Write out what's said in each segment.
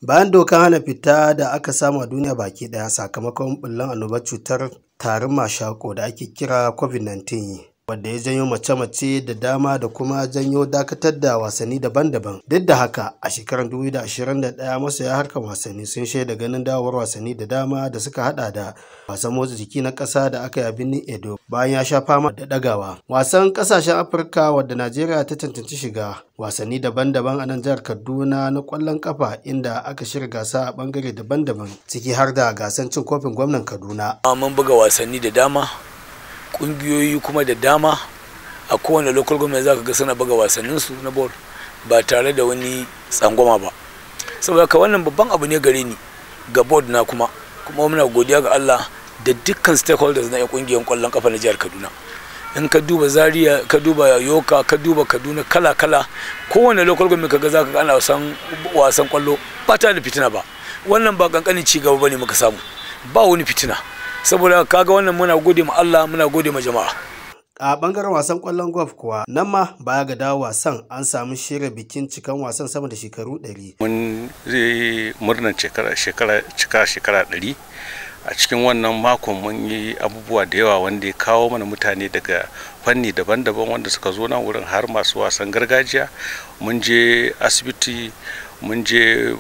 bayan dokan hana fita da aka samu a duniya baki daya sakamakon bullan annobar cutar tarin mashako da ake kira covid-19 wadda ya janyo mace-mace da dama da kuma janyo dakatar da wasanni daban-daban duk da haka a shekarar 2021 masoya harkar wasanni sun shaida ganin dawowar wasanni da dama da suka hada da wasan motsa jiki na ƙasa da aka yi a birnin edo bayan ya sha fama da dagawa wasan ƙasashen afirka wadda najeriya ta tantance shiga wasanni daban-daban a nan jihar kaduna na ƙwallon kafa inda aka shirya gasa a bangare daban-daban ciki har da gasan cin kofin gwamnan kaduna mun buga wasanni da dama kungiyoyi kuma da dama a kowane local government za ka ga suna buga wasanninsu na ball ba tare da wani tsangwama ba saboda ka wannan babban abu ne gare ni ga board na kuma kuma muna godiya ga Allah da dukkan stakeholders na yan kungiyar kwallon kafa na jihar Kaduna in ka duba Zaria ka duba Yoka ka duba Kaduna kala kala kowane local government kaga za ka ga ana wasan wasan kwallo ba ta da fitina ba wannan ba kankanin ci gaba bane muka samu ba wani fitina saboda kaga wannan muna gode ma Allah muna gode ma jama'a a bangaren wasan kwallon golf kuwa nan ma baya ga dawo wasan an samu shirya bikin cikan wasan sama da shekaru 100 mun zai murnar shekara shekara cika shekara 100 a cikin wannan makon mun yi abubuwa da yawa wanda ya kawo mana mutane daga fanni daban-daban wanda suka zo nan wurin har masu wasan gargajiya mun je asibiti mun je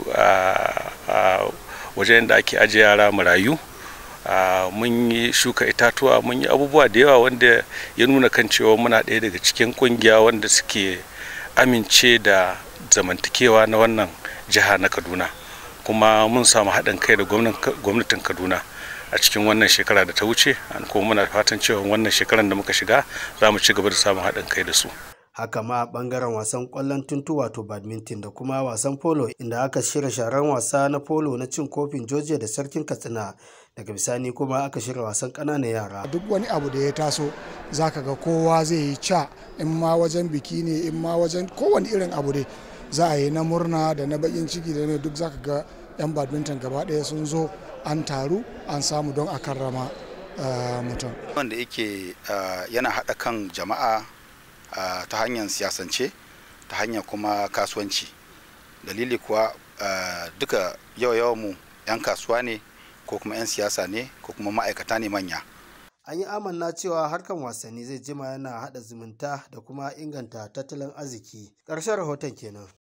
wajen da ake ajiye yara marayu Uh, mun yi shuka itatuwa mun yi abubuwa da yawa wanda ya nuna kan cewa muna ɗaya daga cikin ƙungiya wanda suke amince da zamantakewa na wannan jiha na kaduna kuma mun samu haɗin kai da gwamnatin kaduna a cikin wannan shekara da ta wuce kuma muna fatan cewa wannan shekarar da muka shiga za mu ci gaba da samun haɗin kai da su haka ma bangaren wasan kwallon tuntu wato badminton da kuma wasan polo inda aka shirya sharan wasa na polo na cin kofin georgia da sarkin katsina daga bisani kuma aka shirya wasan ƙananan yara duk wani abu da ya taso zaka ga kowa zai yi ca in ma wajen biki ne in ma wajen kowane irin abu dai za a yi na murna da na bakin ciki da duk zaka ga yan badminton gaba ɗaya sun zo an taru an samu don a karrama mutum wanda yake yana haɗa kan jama'a Uh, ta hanyar siyasance ta hanyar kuma kasuwanci dalili kuwa uh, duka yawa mu 'yan kasuwa ne ko kuma 'yan siyasa ne ko kuma ma'aikata ne manya an yi amanna cewa harkan wasanni zai jima yana haɗa zumunta da kuma inganta tattalin arziki ƙarshen rahoton kenan